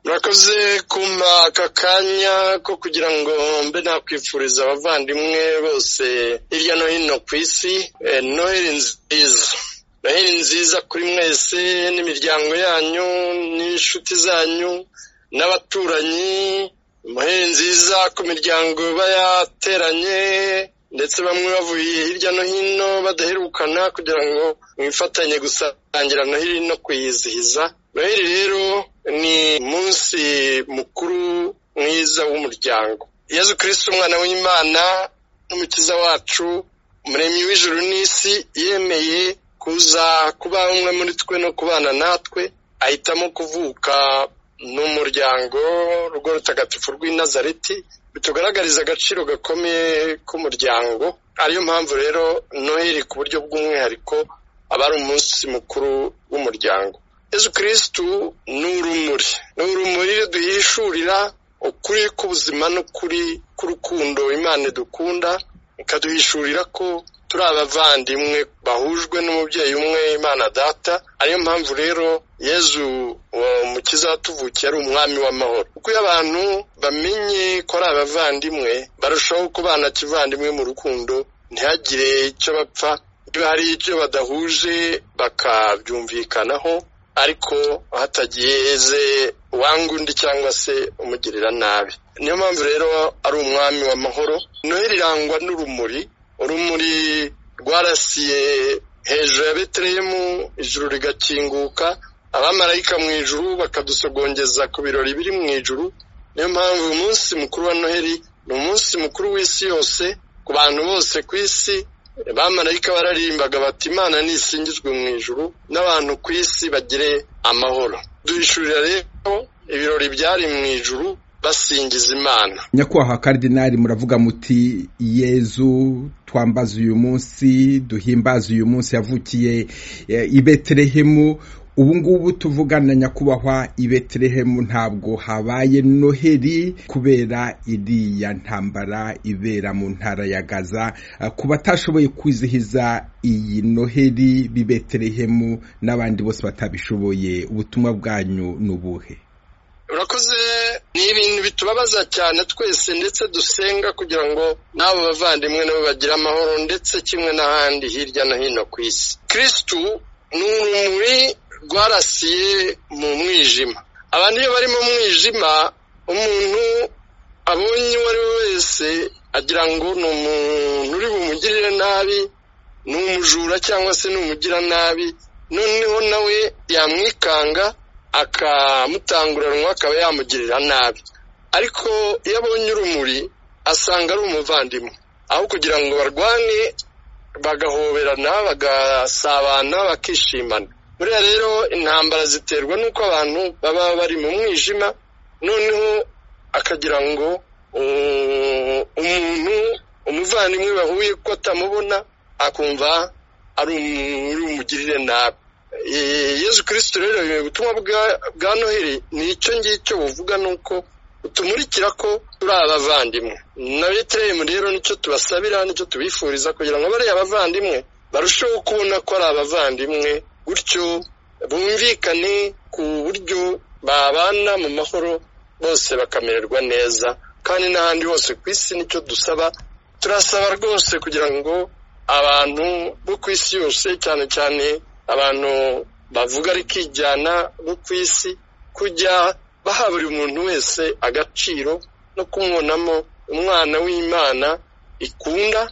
murakoze kumpa aka kanya ko kugira ngo mbe nakwifuriza abavandimwe bose hirya no hino ku isi noheli nziza noheli nziza kuri mwese n'imiryango yanyu n'inshuti zanyu n'abaturanyi noheli nziza ku miryango bayateranye ndetse bamwe bavuye hirya no hino badaherukana kugira ngo mwifatanye gusangira noheli no kuyizihiza noheli rero ni umunsi mukuru mwiza w'umuryango yezu kirisiti umwana w'imana n'umukiza wacu umuremyi w'ijuru n'isi yemeye kuza kuba umwe muri twe no kubana natwe ahitamo kuvuka n'umuryango urwo rutagatifu rw'inazareti bitugaragariza agaciro gakomeye k'umuryango ariyo mpamvu rero noheli ku buryo bw'umwihariko aba ari umunsi mukuru w'umuryango yezu kirisitu ni urumuri ni urumuri duhishurira ukuri k'ubuzima n'ukuri k'urukundo imana dukunda ikaduhishurira ko turi abavandimwe bahujwe n'umubyeyi umwe imana data ariyo mpamvu rero yezu mukiza watuvukiye ari umwami w'amahoro kuko iyo abantu bamenye ko ari abavandimwe barushaho kubana kivandimwe mu rukundo ntihagire icyo bapfa iyo hari icyo badahuje bakabyumvikanaho ariko hatagize uwangundi cyangwa se umugirira nabi niyo mpamvu rero ari umwami w'amahoro noheli irangwa n'urumuri urumuri rwarasiye hejuru ya betereyemu ijuru rigakinguka abamarayika mu ijuru bakadusogongeza ku birori biri mu ijuru niyo mpamvu umunsi mukuru wa noheli ni umunsi mukuru w'isi yose ku bantu bose ku isi abamarayika bararimbaga bati imana nisingizwe mu ijuru n'abantu ku isi bagire amahoro duhishurira rero ibirori byari mu ijuru basingiza imana nyakubahwa karidinari muravuga muti yezu twambaze uyu munsi duhimbaze uyu munsi yavukiye i beterehemu ubu ngubu tuvugana nyakubahwa i beterehemu ntabwo habaye noheli kubera iriya ntambara ibera mu ntara ya gaza ku batashoboye kwizihiza iyi noheli b'i beterehemu n'abandi bose batabishoboye ubutumwa bwanyu ni ubuhe urakoze ni ibintu bitubabaza cyane twese ndetse dusenga kugira ngo n'abo bavandimwe nabo bagire amahoro ndetse kimwe n'ahandi hirya no hino ku isi kirisitu ni urumuri rwarasiye mu mwijima abantu iyo bari mu mwijima umuntu abonye uwo ari we wese agira ngo ni umuntu uri bumugirire nabi ni umujura cyangwa se ni umugiranabi noneho nawe yamwikanga akamutanguranwa akaba yamugirira nabi ariko iyo abonye urumuri asanga ari umuvandimwe aho kugira ngo barwane bagahoberana bagasabana bakishimana buriya rero intambara ziterwa n'uko abantu baba bari mu mwijima noneho akagira ngo umuntu umuvandimwe bahuye ko atamubona akumva ari umugirire nabi yezu kirisito rero ubutumwa bwa noheli ni icyo ngicyo buvuga ni uko utumurikira ko turi abavandimwe na beterehemu rero nicyo tubasabira nicyo tubifuriza kugira ngo bariya abavandimwe barusheho kubona ko ari abavandimwe gutyo bumvikane ku buryo babana mu mahoro bose bakamererwa neza kandi n'ahandi hose ku isi nicyo dusaba turasaba rwose kugira ngo abantu bo ku isi yose cyane cyane abantu bavuga ari kijyana bo ku isi kujya baha buri muntu wese agaciro no kumubonamo umwana w'imana ikunda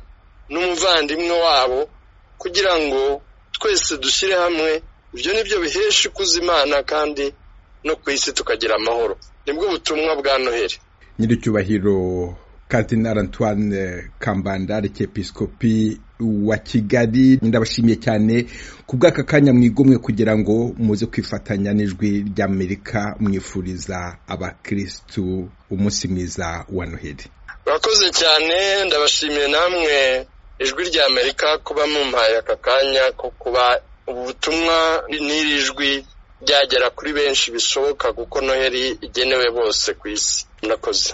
n'umuvandimwe wabo kugira ngo twese dushyire hamwe ibyo ni byo bihesha ikuza imana kandi no ku isi tukagira amahoro nibwo butumwa bwa noheli nyiricyubahiro Kardinal Antoine Kambanda arikepiskopi wa Kigali ndabashimiye cyane ku bw'aka kanya mwigomwe kugira ngo muze kwifatanya n'ijwi ry'Amerika mwifuriza abakirisitu umunsi mwiza wa Noheli urakoze cyane ndabashimiye namwe ijwi ry'Amerika kuba mumpaye aka kanya ko kuba ubutumwa n'iri jwi ryagera kuri benshi bishoboka kuko noheli igenewe bose ku isi murakoze